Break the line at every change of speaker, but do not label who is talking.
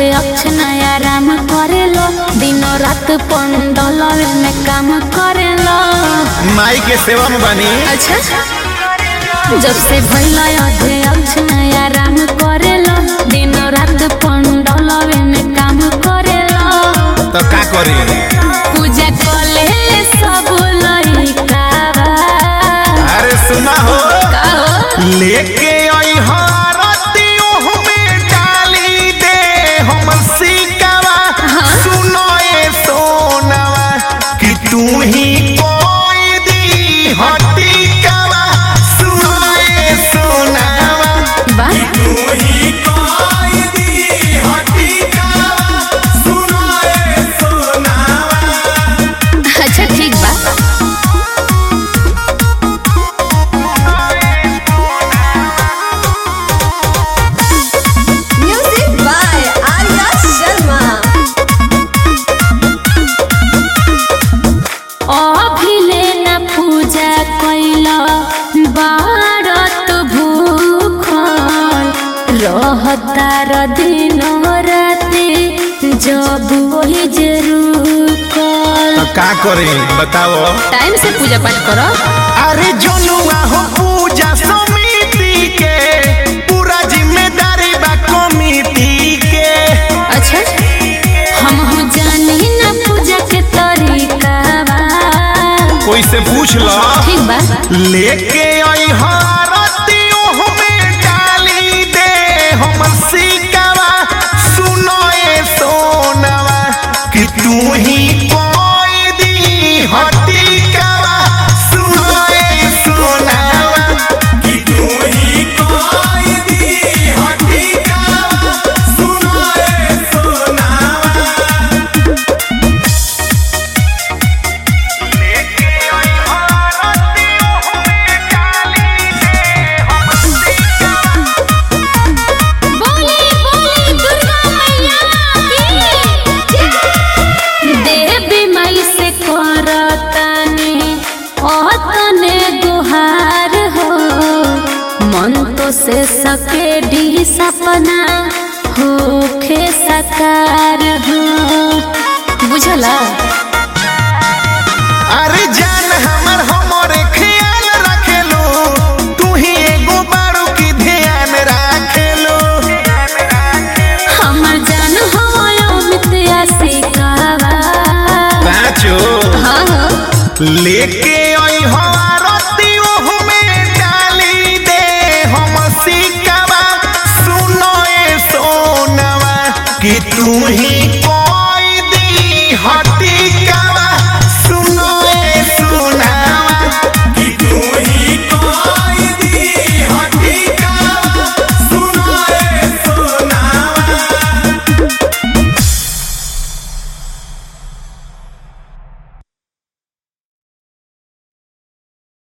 अक्ष नया राम करेलो दिनो रात पंडल में काम करेलो
माई के सेवा में बनी
अच्छा जब से भइल अध्यक्ष नया राम करेलो दिनो रात पंडल में काम करेलो
तो का करी
पूजा कले सब लइका
अरे सुना हो
कहो
लेके आई हारती ओह में डाली दे हम सिकवा सुनो ए सोनवा कि तू ही कोई दी हटी कवा सुनो ए सोनवा
वाह
तू ही कोई दी हटी कवा सुनो ए सोनवा
अच्छा ठीक बा
Music by Arya Sharma.
अभिले न पूजा कैल बारत भूखल रहतार दिन राति जब वही जरूर
तो का करे बताओ
टाइम से पूजा पाठ करो
अरे जनुआ हो पूजा समिति के पूरा जिम्मेदारी बा कमिटी के
अच्छा हम हो जानी न पूजा के तरीका बा
कोई से पूछ लो
ठीक बा
लेके आई हारती ओह में डाली दे हम सिकवा सुनो ए सोनवा कि तू ही कोई दी हटी कवा सुनो ए सोनवा कि तू ही कोई दी हटी कवा सुनो ए सोनवा लेके आई हारती ओह में डाली दे हम सिकवा
बोली बोली दुर्गा मैया की देवी माई से करतानी अतने गुहार हो मन तो से सके डी सपना होखे साकार हो बुझला
अरे जान हमर हमरे ख्याल रखेलो तू ही एगो बारू की ध्यान रखेलो
हमर जान हो मित्या सिकावा
पाँचो
हाँ हाँ
लेके आई हारती ओह में डाली दे हम सिकवा सुनो ए सोनवा कि तू ही